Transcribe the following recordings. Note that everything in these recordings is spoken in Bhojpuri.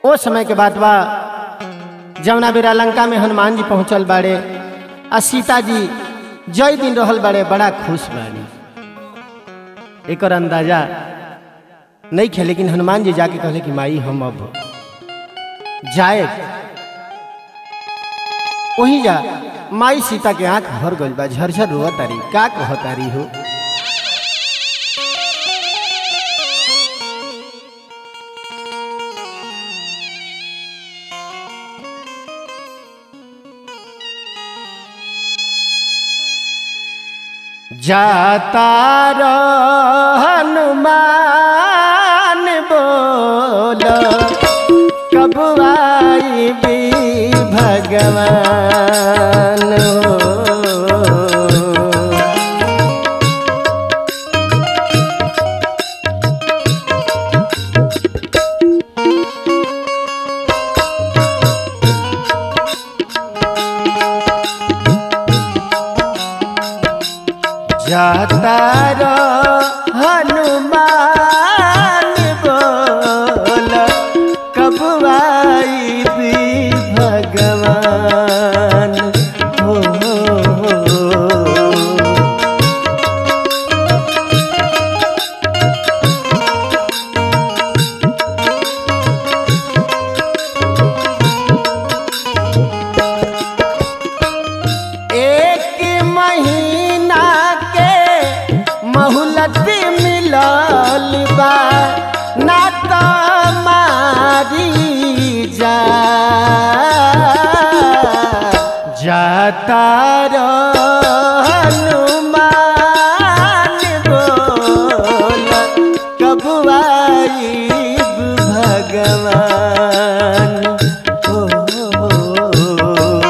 ओ समय के बात बा जमुना बेरा लंका में हनुमान जी पहुंचल बाड़े आ सीता जी जय दिन रहल बाड़े बड़ा खुश बाड़ी एकर अंदाजा नहीं खे लेकिन हनुमान जी जाके कहले कि माई हम अब जाए वही जा माई सीता के आंख भर गइल बा झरझर रोआ तारी का कह तारी हो जाता हनुमान बोल कब आई भी भगवान हो जाता रो हनुमान बोल कब आई भी भगवान हो, हो, हो। एक महीना के मोहलत मिलल बा ना तो मारी जा जाता रो हनुमान बोल कब आईब भगवान हो, हो, हो।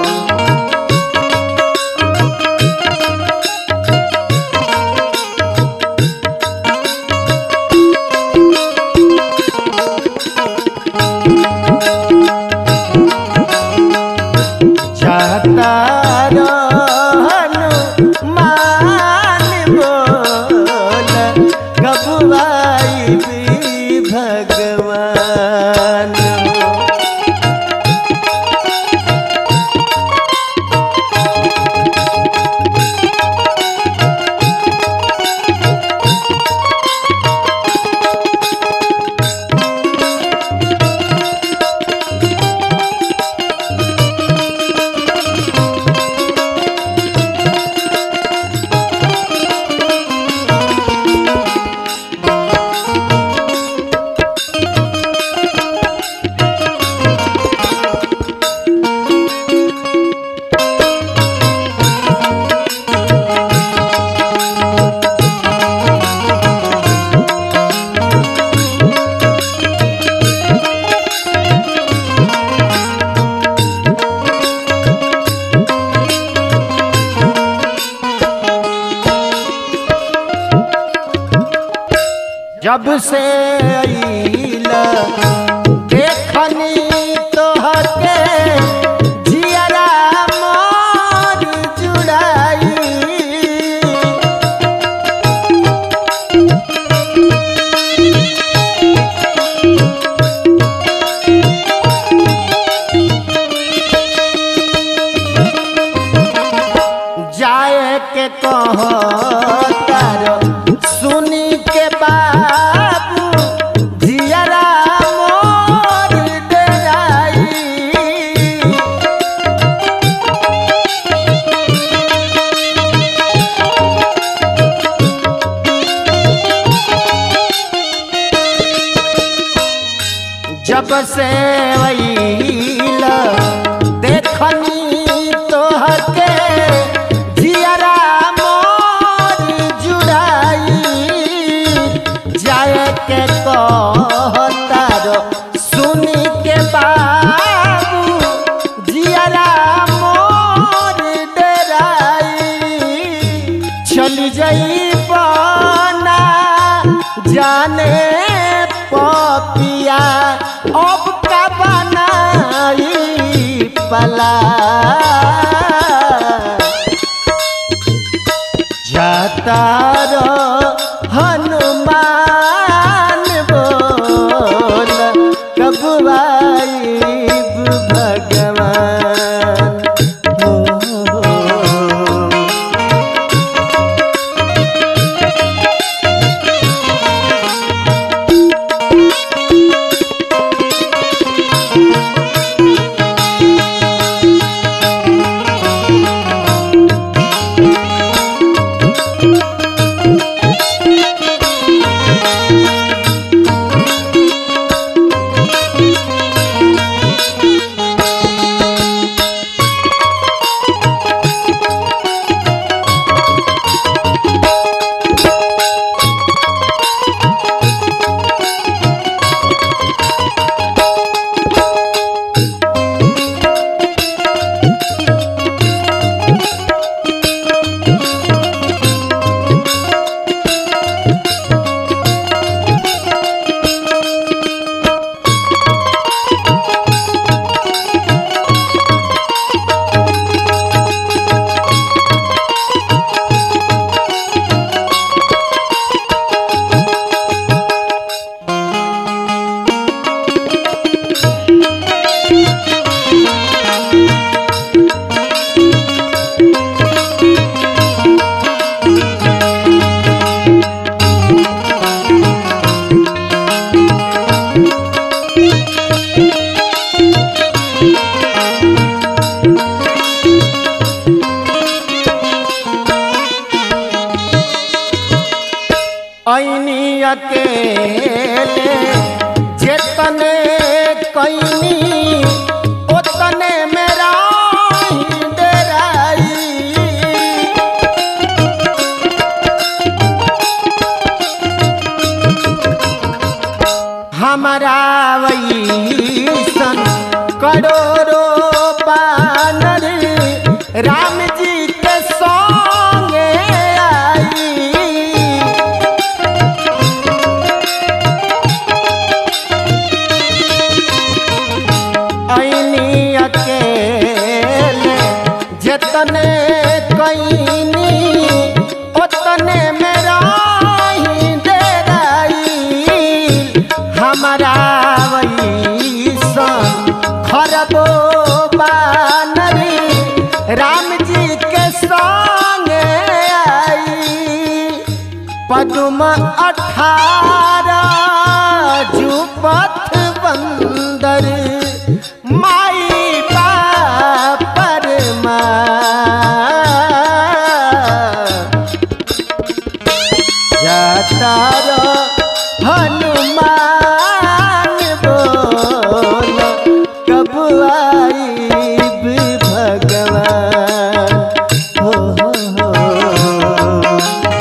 जाता हनुमान बोल गबुआई भी भगवान जब से अइला देखनी तोहके जियरा मोर जुड़ाई जाए के कहतार सुनी के बाबू जियरा मोर डेराई जब से वैला देखनी तोहके जियरा मोर जुड़ाई जाए के कहतार सुनी के बाबू जियरा मोर डेराई चली जाई बना जाने पपिया अब का बनाई पला जाता रो हनुमान बोल कब आई हमारा वैसन करोड़ों बानर राम जी के संगे आई ऐनी अकेले जतने कईनी ओतने मेरा ही डेराई हमारा वैसन खरबो बानरी राम जी के संगे आई पदुम अठारह जुपथ बंदर माई बापर जाता हनुमान बोल कब आईब भगवान हो हो हो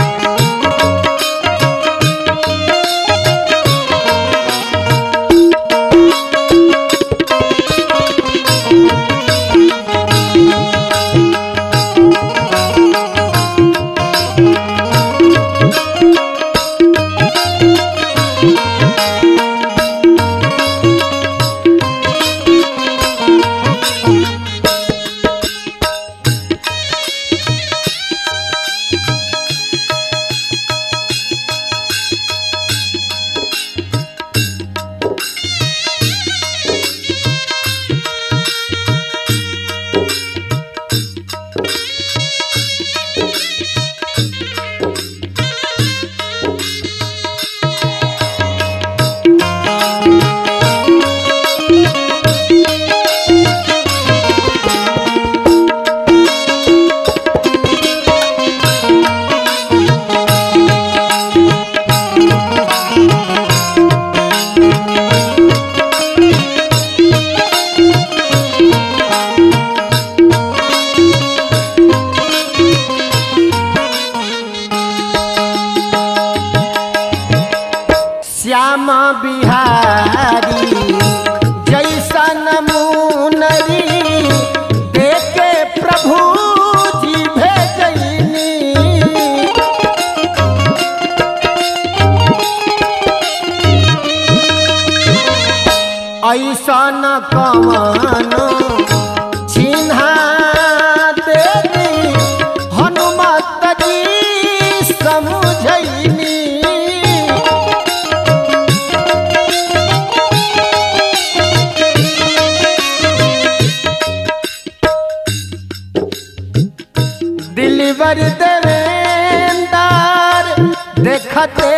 श्याम बिहारी जैसन मुनरी देखे प्रभु जी भेजनी ऐसन कवन चिन्हा देवी हनुमत जी समझैनी दिलबर देवेंदार देखते